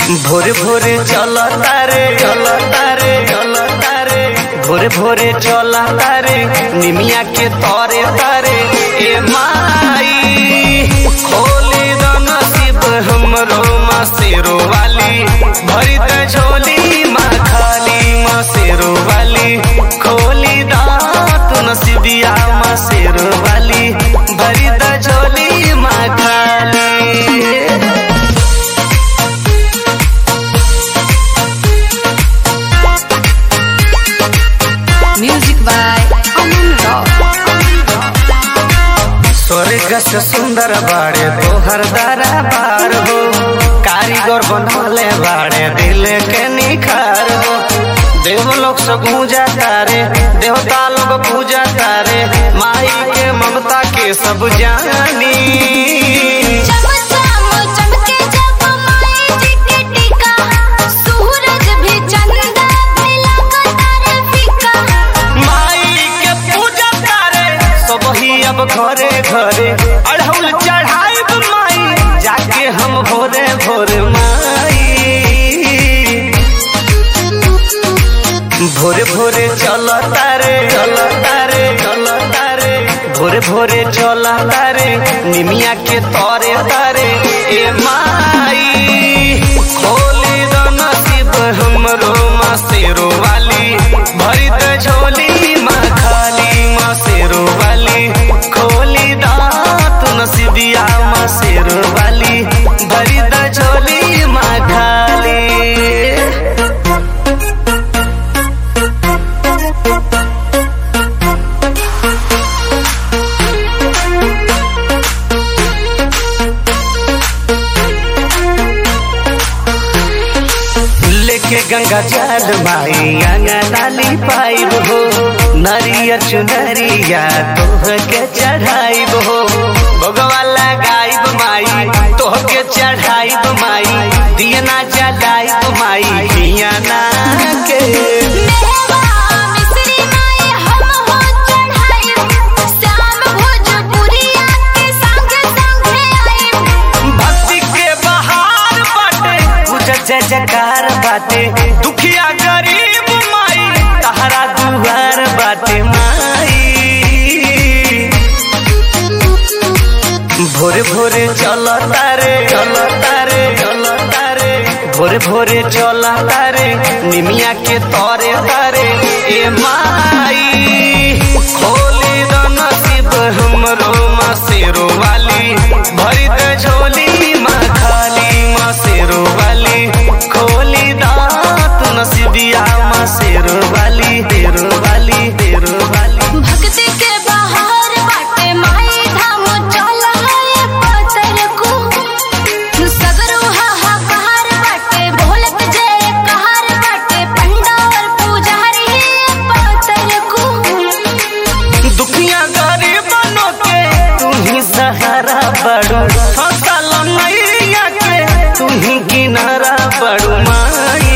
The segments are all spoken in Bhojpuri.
भोरे भोरे चल तारे चल तारे चल तारे भोरे भोरे चल तारे निमिया के तोरे तारे ए माई खोले द नसीब हमरो मासेरो वाली भरी द झोली माँ खाली मासेरो वाली खोली द तू नसीबिया मासेरो वाली भरी द झोली माँ खाली Music by Aman Rock. स्वर्ग से सुंदर बाड़े तोहर दारा बार हो कारीगर बनले बाड़े दिल के निखार हो देव लोग से गूंजा तारे देवता लोग पूजा तारे माई के ममता के सब जानी चम चम चमके जब माई जी के टीका, सूरज भी चंदा भी लगता रे फीका। माई के पूजा तारे सब ही अब घरे घरे अढ़ौल चढ़ाई माई जाके हम भोरे भोरे माई भोरे भोरे चल तारे चल तारे चल तारे भोरे भोरे चल तारे निमिया के तोरे तारे ए माई खोले द नसीब हमरो मासेरो वाली भरी द झोली माँ खाली मासेरो वाली खोली द तू नसीबिया मासेरो वाली भरी द झोली माँ खाली लेके गंगा जल माई अंगा डाली पाइब हो नरिया चुनरिया तोह के चढ़ाइब हो भगवा लगाइब माई तोह के चढ़ाइब माई दियना जलाइब माई दियना के मेवा मिश्री माई हम हो चढ़ाई, श्याम भोजपुरिया के संग संगे आई। भक्ति के बहार बाटे पूजा जय जयकार बाटे दुखिया गरीब माई तहरा दुआर बाटे माई भोरे भोरे चल तारे चल तारे चल तारे भोरे भोरे चल तारे निमिया के तोरे तारे ए माई खोले द नसीब हमरो मासेरो वाली भरी द झोली माँ खाली मासेरो वाली खोली द तू नसीबिया मासेरो वाली तेरो वाली तेरो वाली भक्ति के बहार बाटे माई धाम चल है पतर को सगरो हाहाकार बाटे ढोलक जय कहार बाटे पंडाल पुजारी पतर को दुखिया गरीबनों के तू ही सहारा बड़ो फसल मैया के तू ही किनारा बड़ो माई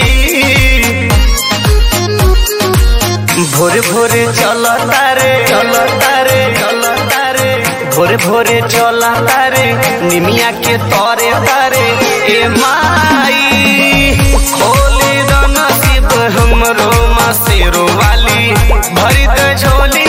भोरे भोरे चल तारे चल तारे चल तारे भोरे भोरे चल तारे निमिया के तोरे तारे ए माई खोले द नसीब हमरो मासेरो वाली भरी द झोली